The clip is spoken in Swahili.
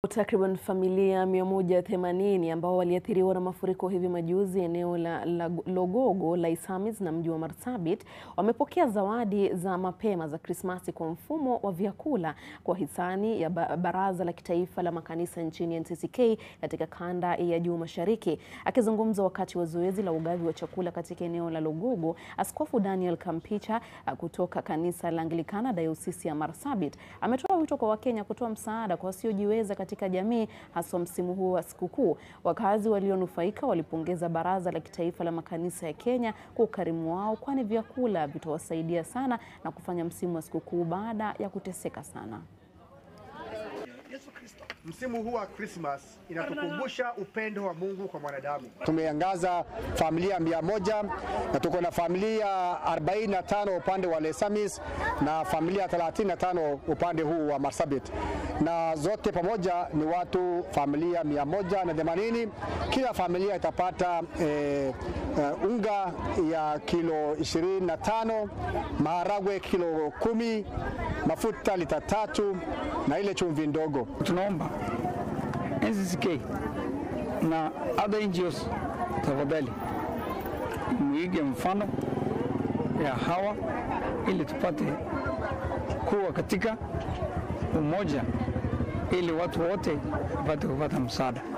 Takriban familia 180 ambao waliathiriwa na mafuriko hivi majuzi eneo la, la Logogo, Laisamis na mji wa Marsabit wamepokea zawadi za mapema za Krismasi kwa mfumo wa vyakula kwa hisani ya Baraza la Kitaifa la Makanisa nchini NCCK katika kanda ya Juu Mashariki. Akizungumza wakati wa zoezi la ugavi wa chakula katika eneo la Logogo, Askofu Daniel Kampicha kutoka kanisa la Anglikana Dayosisi ya Marsabit ametoa wito kwa Wakenya kutoa msaada kwa wasiojiweza katika jamii haswa msimu huu wa sikukuu. Wakazi walionufaika walipongeza Baraza la Kitaifa la Makanisa ya Kenya kwa ukarimu wao, kwani vyakula vitawasaidia sana na kufanya msimu wa sikukuu baada ya kuteseka sana. Msimu huu wa Christmas inatukumbusha upendo wa Mungu kwa mwanadamu. Tumeangaza familia mia moja na tuko na familia 45 upande wa Lesamis na familia 35 upande huu wa Marsabit, na zote pamoja ni watu familia mia moja na themanini. Kila familia itapata eh, uh, unga ya kilo 25, maharagwe kilo kumi, mafuta lita tatu na ile chumvi ndogo. Tunaomba NCCK na other NGOs tafadhali muige mfano ya hawa ili tupate kuwa katika umoja ili watu wote wapate kupata msaada.